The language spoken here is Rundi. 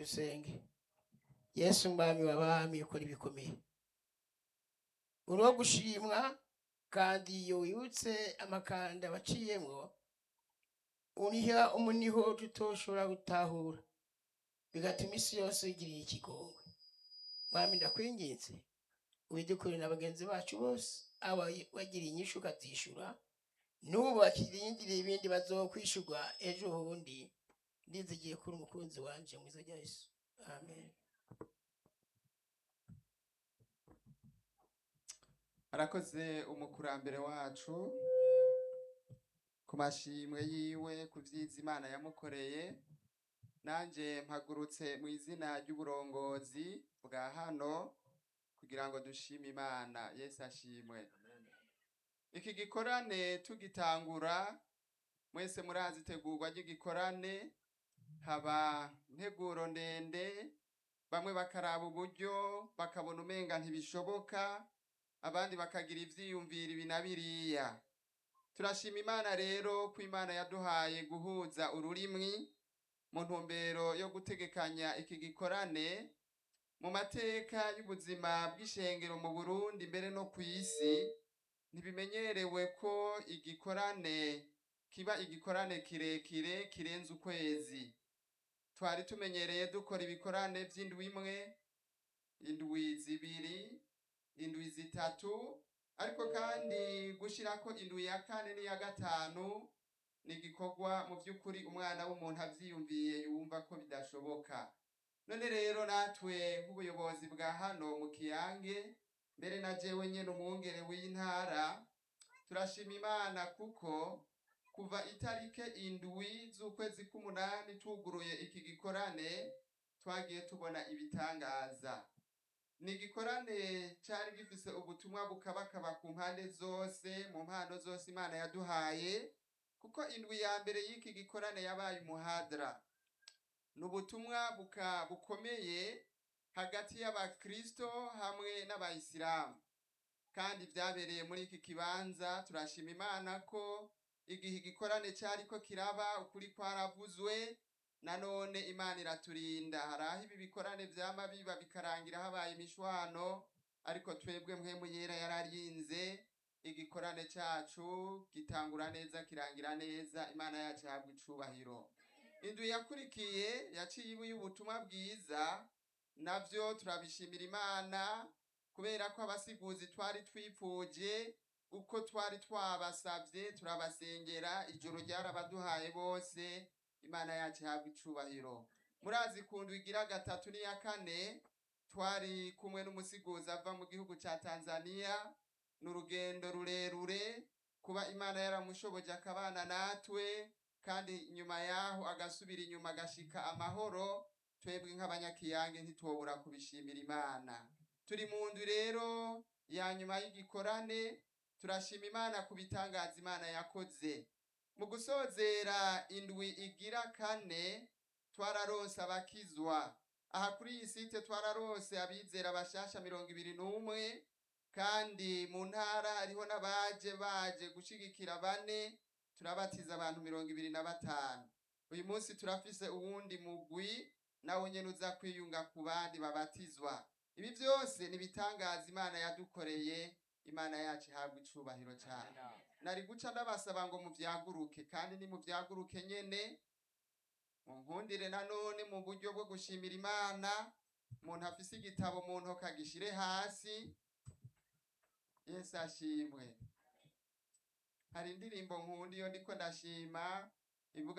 dusenge yesu umwami w'abami ukora ibikomeye uri uwo gushimwa kandi iyo wibutse amakanda waciyemwo uniha umuniho tutoshobora gutahura bigatuma isi yose igiriye ikigongwe mwami ndakwinginze ubidukure na bagenzi bacu bose aba bagiriye inyishu ukazishura n'ubu bakirindiriye ibindi bazokwishurwa ejo bundi ndizigiye kuri umukunzi wanje mwiza rya yesu amen arakoze umukurambere wacu ku mashimwe yiwe ku vyiza imana yamukoreye nanje mpagurutse mu izina ry'uburongozi bwa hano kugira ngo dushime imana yesu ashimwe iki gikorane tugitangura mwese murazi itegurwa ry'igikorane haba integuro ndende bamwe bakaraba uburyo bakabona umenga ntibishoboka abandi bakagira ivyiyumviro ibi na biriya turashima imana rero ko imana yaduhaye guhuza ururimi mu ntumbero yo gutegekanya iki gikorane mu mateka y'ubuzima bw'ishengero mu burundi mbere no ku isi ntibimenyerewe ko igikorane kiba igikorane kirekire kirenze ukwezi twari tumenyereye dukora ibikorane vy'indwi imwe indwi zibiri indwi zitatu ariko kandi gushirako indwi ya kane n'iya gatanu ni igikorwa mu by'ukuri umwana w'umuntu avyiyumviye yumva ko bidashoboka none rero natwe nk'ubuyobozi bwa hano mu kiyange mbere na jewe nyene umwungere w'intara turashima imana kuko kuva itarike indwi z'ukwezi k'umunani tuguruye iki gikorane twagiye tubona ibitangaza ni igikorane cari gifise ubutumwa bukabakaba ku mpande zose mu mpano zose imana yaduhaye kuko indwi ya mbere y'iki gikorane yabaye umuhadra ni ubutumwa buka bukomeye hagati y'abakristo hamwe n'abayisilamu kandi vyabereye muri iki kibanza turashima imana ko igihe igikorane cariko kiraba ukuri kwaravuzwe nanone imana iraturinda hari aho ibi bikorane vyama biba bikarangira habaye imishwano ariko twebwe mpwemu yera yararinze igikorane cacu gitangura neza kirangira neza imana yacu ihabwa icubahiro indwi yakurikiye yaciye ibuye ubutumwa bwiza navyo turabishimira imana kubera ko abasiguzi twari twipfuje uko twari twabasavye turabasengera ijoro ryarabaduhaye bose imana yacu ihabwa icubahiro murazi kundu igira gatatu n'iya kane twari kumwe n'umusiguzi ava mu gihugu ca tanzania ni urugendo rurerure kuba imana yaramushoboje akabana natwe kandi nyuma yaho agasubira inyuma agashika amahoro twebwe nk'abanyakiyange ntitwobura kubishimira imana turi mu nzu rero ya nyuma y'igikorane turashima imana ku bitangaza imana yakoze mu gusozera indwi igira kane twararonse abakizwa aha kuri iyi site twararonse abizera bashasha mirongo ibiri n'umwe kandi mu ntara hariho n'abaje baje gushigikira bane turabatiza abantu mirongo ibiri na batanu uyu munsi turafise uwundi mugwi nawe nyene uza kwiyunga ku bandi babatizwa ibi vyose ni ibitangaza imana yadukoreye imana yacu ihabwa icubahiro cane nari guca ndabasaba ngo muvyaguruke kandi ni muvyaguruke nyene munkundire nanone mu buryo bwo gushimira imana umuntu afise igitabo mu ntoke agishire hasi yesu ashimwe hari indirimbo nkunda iyo ndiko ndashima ivuga